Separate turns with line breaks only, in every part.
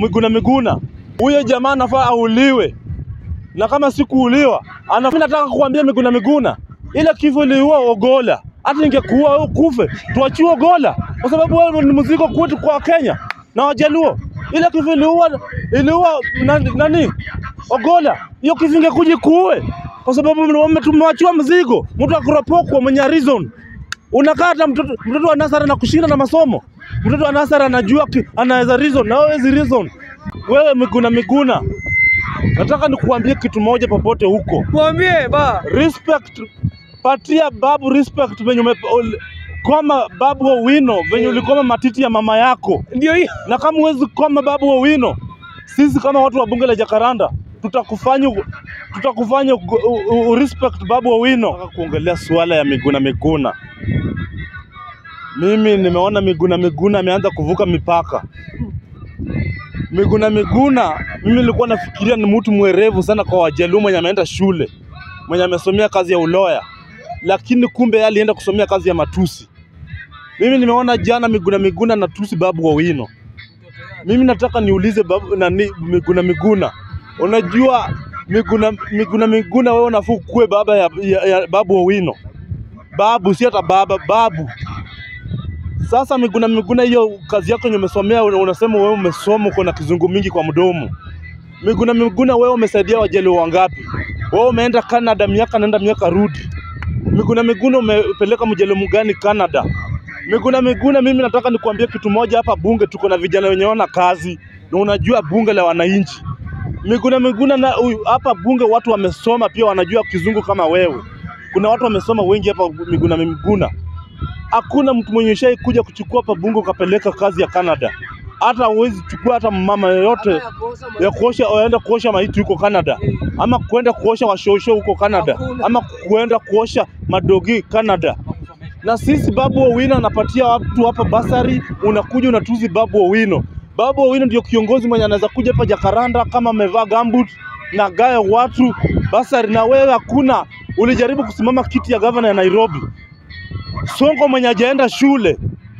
Miguna Miguna. Huyo jamaa anafaa auliwe, na kama si kuuliwa, ana mimi nataka kuambia Miguna Miguna, ile kifo iliua Ogola. Hata ingekuua wewe kufe, tuachie Ogola kwa sababu wewe ni mzigo kwetu kwa Kenya na Wajaluo. Ile kifo iliua iliua nani, nani? Ogola. Hiyo kifo ingekuja kuue kwa sababu tumewachia mzigo, mtu akuropokwa mwenye reason unakaa hata mtoto, mtoto wa nasara na kushinda na masomo. Mtoto wa nasara anajua ki- anaweza reason na wewe hizi reason. Wewe Miguna Miguna, nataka nikuambie kitu moja popote huko,
Mwambie ba.
respect, patia babu respect venye ume koma babu Owino venye ulikoma matiti ya mama yako,
Ndio hiyo.
na kama huwezi koma babu Owino, sisi kama watu wa bunge la Jakaranda tutakufanya tutakufanya u- u- u- respect babu Owino. Nataka kuongelea suala ya Miguna Miguna. Mimi nimeona Miguna Miguna ameanza kuvuka mipaka. Miguna Miguna, mimi nilikuwa nafikiria ni mtu mwerevu sana kwa Wajaluo mwenye ameenda shule, mwenye amesomea kazi ya uloya, lakini kumbe yeye alienda kusomea kazi ya matusi. Mimi nimeona jana Miguna Miguna na tusi babu Owino. Mimi nataka niulize babu nani Miguna Miguna, unajua Miguna Miguna Miguna, wewe unafaa kuwe baba ya, ya, ya babu Owino, babu si hata baba, babu. Sasa Miguna Miguna, hiyo kazi yako yenye umesomea, una- unasema wewe umesoma, uko na kizungu mingi kwa mdomo. Miguna Miguna, wewe umesaidia Wajaluo wangapi? Wewe umeenda Canada miaka nenda miaka rudi. Miguna Miguna, umepeleka mjaluo mgani Canada? Miguna Miguna, mimi nataka nikuambie kitu moja hapa bunge, tuko na vijana wenye wana kazi na unajua bunge la wananchi. Miguna Miguna na huyu- hapa bunge watu wamesoma pia wanajua kizungu kama wewe. Kuna watu wamesoma wengi hapa Miguna Miguna. Hakuna mtu mwenye shai kuja kuchukua hapa bunge ukapeleka kazi ya Canada. Hata huwezi chukua hata mama yoyote ya kuosha waenda kuosha maiti huko Canada, ama kwenda kuosha washosho huko Canada,
Hakuna.
ama kwenda kuosha madogi Canada. Na sisi Babu Owino anapatia watu hapa basari, unakuja unatuzi Babu Owino. Babu Owino ndio kiongozi mwenye anaweza kuja hapa Jakaranda kama amevaa gambut na gaya watu basari, na wewe hakuna. Ulijaribu kusimama kiti ya gavana ya Nairobi. Sonko mwenye hajaenda shule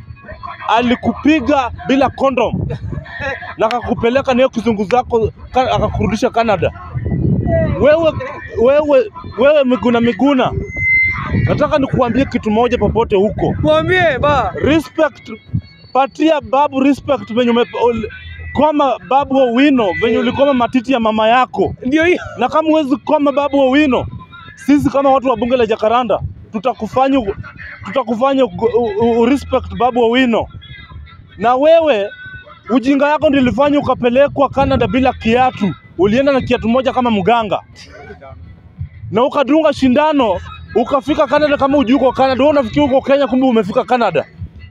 alikupiga bila kondom na akakupeleka nayo kizungu zako ka- akakurudisha Canada. Wewe wewe wewe Miguna Miguna, nataka nikuambie kitu moja popote huko,
Mwambie ba.
respect, patia babu respect venye ume koma babu Owino venye ulikoma matiti ya mama yako,
Ndio hiyo.
na kama huwezi koma babu Owino, sisi kama watu wa bunge la Jakaranda tutakufanya tutakufanya u- u- u- respect babu Owino. Na wewe ujinga yako ndio ilifanya ukapelekwa Canada bila kiatu. Ulienda na kiatu moja kama mganga na ukadunga shindano ukafika Canada kama ujui uko Canada. Wewe unafikiri uko Kenya, kumbe umefika Canada.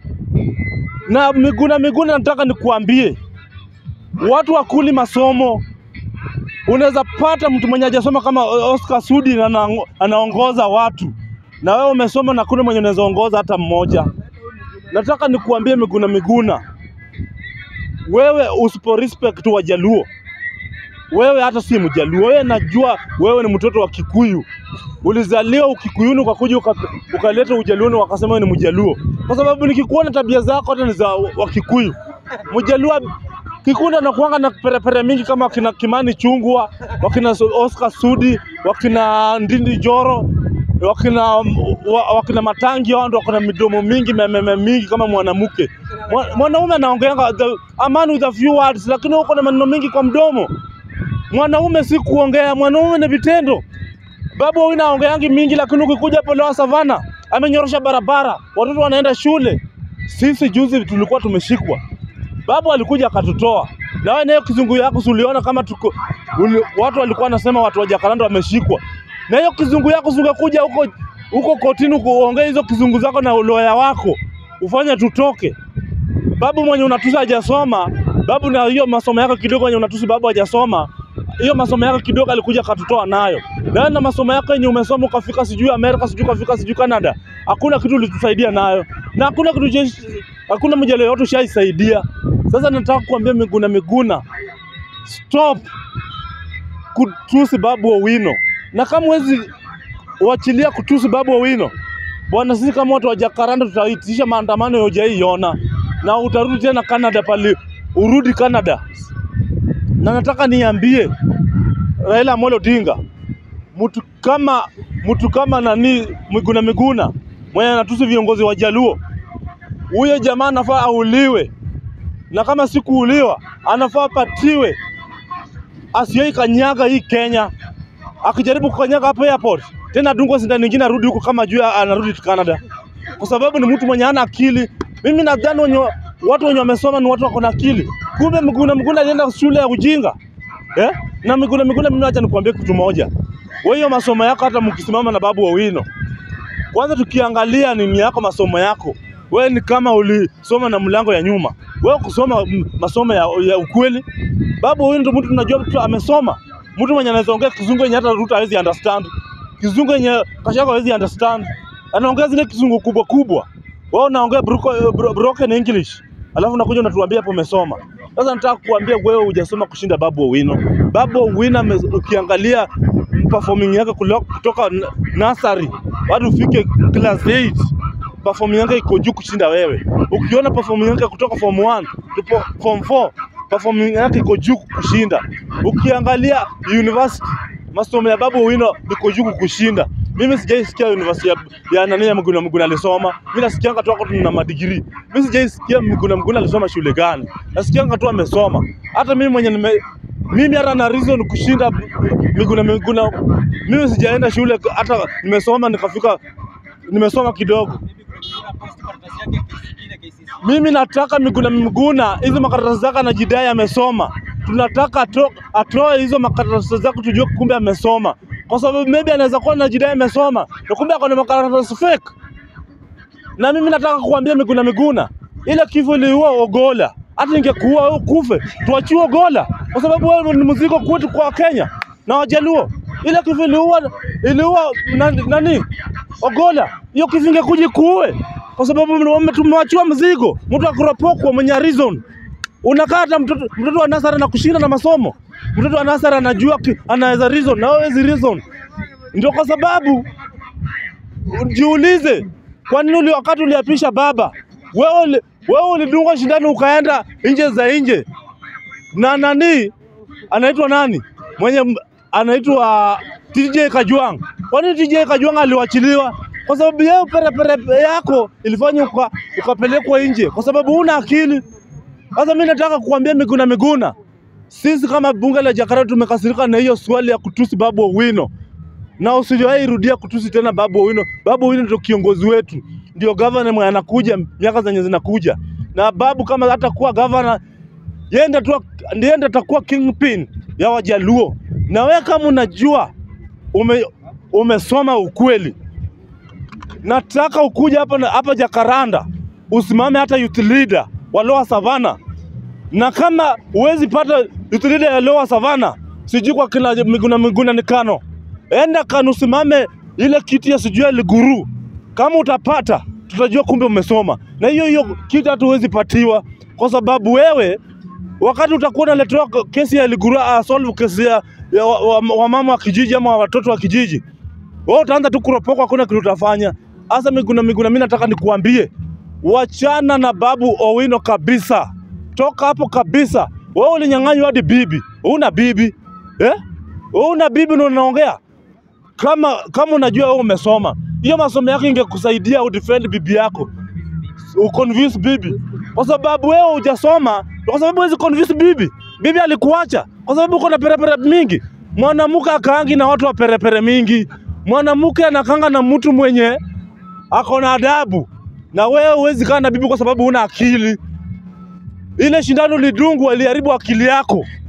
Na Miguna Miguna, nataka nikuambie watu wakuli masomo. Unaweza pata mtu mwenye hajasoma kama Oscar Sudi na ana- anaongoza watu, na wewe umesoma na kuna mwenye unaweza ongoza hata mmoja. Nataka nikuambie Miguna Miguna, wewe usipo respect Wajaluo, wewe hata si Mjaluo, wewe najua wewe ni mtoto wa Kikuyu, ulizaliwa Ukikuyuni ukakuja uka, ukaleta Ujaluoni wakasema wewe ni Mjaluo, kwa sababu nikikuona tabia zako hata ni za Wakikuyu. Mjaluo Kikundi anakuanga na perepere mingi kama wakina Kimani Chungwa, wakina Su- Oscar Sudi, wakina Ndindi Joro, wakina, wa- wakina Matangi, hao ndio wako na midomo mingi mememe mingi kama mwanamke. Mwa- Mwanaume anaongeanga the- a man with a few words, lakini uko na maneno mingi kwa mdomo. Mwanaume si kuongea, mwanaume ni vitendo. Babu Owino aongeangi mingi, lakini ukikuja hapo leo Savana amenyorosha barabara, watoto wanaenda shule. Sisi juzi tulikuwa tumeshikwa, babu alikuja akatutoa. Na wewe nayo kizungu yako si uliona kama tuko uli, watu walikuwa wanasema watu wa Jakaranda wameshikwa, na hiyo kizungu yako si ungekuja huko huko kotini kuongea hizo kizungu zako na uloya wako ufanye tutoke. Babu mwenye unatusi hajasoma, babu na hiyo masomo yako kidogo yenye unatusi babu hajasoma, hiyo masomo yako kidogo alikuja akatutoa nayo. Na wewe na masomo yako yenye umesoma ukafika sijui Amerika, sijui ukafika sijui Canada, hakuna kitu ulitusaidia nayo, na hakuna kitu je- hakuna mjali yote ushaisaidia. Sasa nataka kuambia Miguna Miguna, stop kutusi Babu Owino, na kama huwezi uachilia kutusi Babu Owino bwana, sisi kama watu wa Jakaranda tutaitisha maandamano ya hujaiona, na utarudi tena Canada pale, urudi Canada na nataka niambie Raila Amolo Odinga, mtu kama mtu kama nani Miguna Miguna mwenye anatusi viongozi wa Jaluo, huyo jamaa anafaa auliwe, na kama si kuuliwa, anafaa apatiwe asioi kanyaga hii Kenya. Akijaribu kukanyaga hapo airport tena dungwa sindano nyingine, arudi huko kama juu anarudi Canada, kwa sababu ni mtu mwenye hana akili. Mimi nadhani wenye watu wenye wamesoma ni watu wako na akili, kumbe Miguna Miguna alienda shule ya ujinga eh? Na Miguna Miguna, mimi acha nikwambie kitu moja, wewe hiyo masomo yako, hata mkisimama na Babu Owino, kwanza tukiangalia nini yako masomo yako, wewe ni kama ulisoma na mlango ya nyuma, wewe kusoma mm, masomo ya, ya ukweli. Babu Owino ndio mtu tunajua mtu amesoma, mtu mwenye anaweza ongea kizungu yenye hata Ruto hawezi understand, kizungu yenye Gachagua hawezi understand, anaongea zile kizungu kubwa kubwa, wewe unaongea broco- bro- broken English, alafu unakuja unatuambia hapo umesoma. Sasa nataka kukuambia wewe hujasoma kushinda Babu Owino. Babu Owino ame- ukiangalia performing yake kulo- kutoka n- nursery hadi ufike class 8 performing yake iko juu kushinda wewe. Ukiona performing yake kutoka form 1 to po- form 4 performing yake iko juu kushinda. Ukiangalia university masomo ya Babu Owino iko juu kushinda. Mimi sijaisikia university ya, ya nani ya Miguna Miguna alisoma. Mimi nasikianga tu ako tuna madigrii. Mimi sijaisikia Miguna Miguna alisoma shule gani. Nasikianga tu amesoma. Hata mimi mwenye nime mimi hata na reason kushinda Miguna Miguna. Mimi sijaenda shule hata nimesoma nikafika nimesoma kidogo. Mimi nataka Miguna Miguna hizo makaratasi zake anajidai amesoma. Tunataka ato, atoe hizo makaratasi zake tujue kumbe amesoma, kwa sababu maybe anaweza kuwa anajidai amesoma na kumbe ako na makaratasi fake. Na mimi nataka kukuambia Miguna Miguna, ile kifo iliua Ogola, hata ingekuua wewe kufe, tuachie Ogola kwa sababu wewe ni mzigo kwetu kwa Kenya na Wajaluo. Ile kifo iliua iliua nani, nani? Ogola, hiyo kifo ingekuja kuue kwa sababu wame- tumewachiwa mzigo, mtu akuropokwa mwenye reason unakaa hata mtoto, mtoto wa nasara na kushinda na masomo. Mtoto wa nasara anajua ki- anaweza reason na wewe hawezi reason. Ndio kwa sababu jiulize, kwa nini uli, wakati uliapisha baba wewe uli, wewe ulidungwa shindano ukaenda nje za nje na nani anaitwa nani mwenye m- anaitwa TJ Kajwang. Kwa nini TJ Kajwang aliwachiliwa? Kwa sababu yeye perepere yako ilifanya uka, ukapelekwa nje, kwa sababu huna akili. Sasa mimi nataka kukuambia Miguna Miguna, sisi kama bunge la Jakarta tumekasirika na hiyo swali ya kutusi Babu Owino, na usijawahi rudia kutusi tena Babu Owino. Babu Owino ndio kiongozi wetu, ndio gavana mwenye anakuja miaka zenye zinakuja, na Babu kama hata kuwa gavana yeye ndiye tu ndiye ndiye atakuwa kingpin ya Wajaluo. Na wewe kama unajua ume, umesoma ukweli, nataka ukuja hapa na- hapa Jakaranda usimame hata youth leader wa Lower Savana, na kama huwezi pata youth leader ya Lower Savana, sijui kwa kina Miguna Miguna ni Kano, enda Kano usimame ile kiti ya sijui ya Liguru. Kama utapata tutajua kumbe umesoma, na hiyo hiyo kiti hata huwezi patiwa kwa sababu wewe wakati utakuwa unaletewa k- kesi ya Liguru, uh, solve kesi ya, ya wa, wa, wa mama wa kijiji ama watoto wa kijiji, wewe utaanza tu kuropokwa, hakuna kitu utafanya. Hasa Miguna Miguna, mimi nataka nikuambie, wachana na Babu Owino kabisa, toka hapo kabisa. Wewe ulinyang'anywa hadi bibi, una bibi eh? Una bibi na unaongea kama kama unajua wewe umesoma. Hiyo masomo yako ingekusaidia udefend bibi yako uconvince bibi, kwa sababu wewe hujasoma, kwa sababu huwezi convince bibi. Bibi alikuacha kwa sababu uko na perepere mingi. Mwanamke akaangi na watu wa perepere mingi. Mwanamke anakanga na mtu mwenye ako na adabu, na wewe huwezi kaa na bibi kwa sababu huna akili. Ile shindano lidungwa iliharibu akili yako.